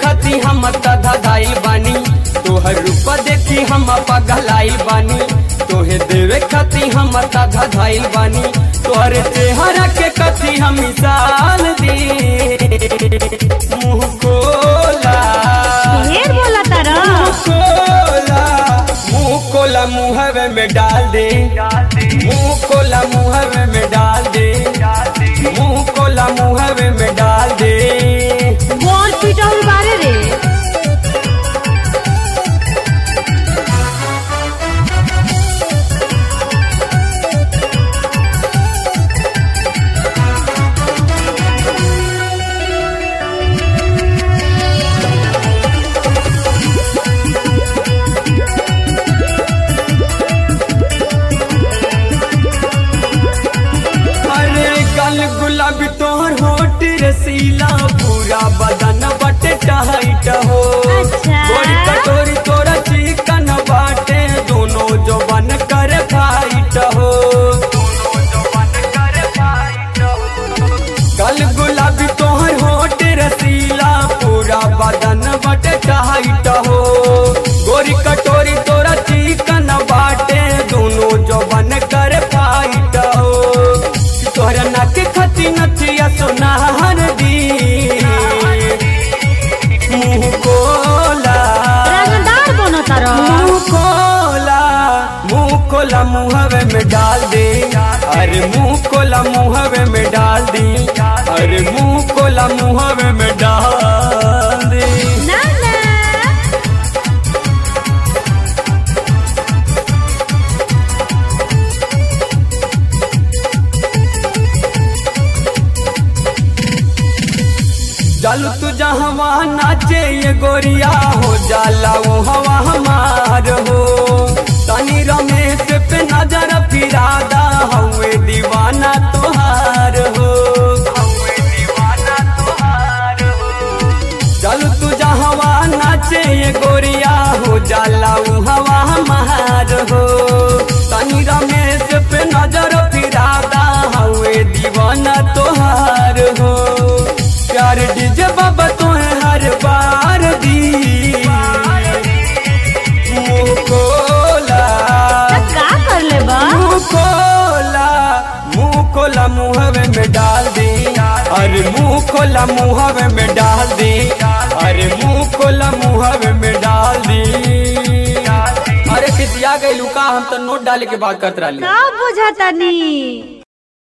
खाती हम धधाइल बानी तोहर रूप देखी हम पगलाइल बानी तोहे देवे खाती हम धधाइल बानी तोहर चेहरा के कथी हम मिसाल दी मुँह खोला ढेर बोला तारा मुँह खोला मुँह खोला मुँहवे में डाल दे मुँह खोला मुँहवे में डाल दे मुँह खोला मुँहवे में डाल दे बोल पिटौल बारे रे अरे गल गुलाबी तोहर होट रसीला पूरा बदन बटे टाइट हो अच्छा। गोरी कटोरी तोरा चिकन बाटे दोनों जो बन कर फाइट हो गल गुलाबी तोहर होट रसीला पूरा बदन बटे टाइट हो गोरी कटोरी तोरा चिकन बाटे दोनों जो बन कर फाइट हो तोहरा नाक खती नथिया सोनार दी मुँह कोला रंगदार बनो तारा मुँह खोला मुँह खोला मुँहवे में डाल दे अरे मुँह खोला मुँहवे में डाल दी अरे मुँह खोला मुँहवे में डाल दे ना ना चल तू जहवा नाचे ये गोरिया हो जाला वो हवा हमार हो तनी रमेश पे नजर फिरादा हवे दीवाना तोहार हो चल तू जहवा नाचे ये गोरिया हो जाला वो हवा हमार हो तनी रमेश पे नजर फिरादा हवे दीवाना तोहार हो प्यार डीजे बाबा तोहे हर बार दी मुँह खोला त का कर ले बा मुँह खोला मुँह खोला मुँहवे में डाल दी अरे मुँह खोला मुँहवे में डाल दी अरे मुँह खोला मुँहवे में डाल दी अरे किसिया गई लुका हम तो नोट डाले के बात करत रही का बुझाता नी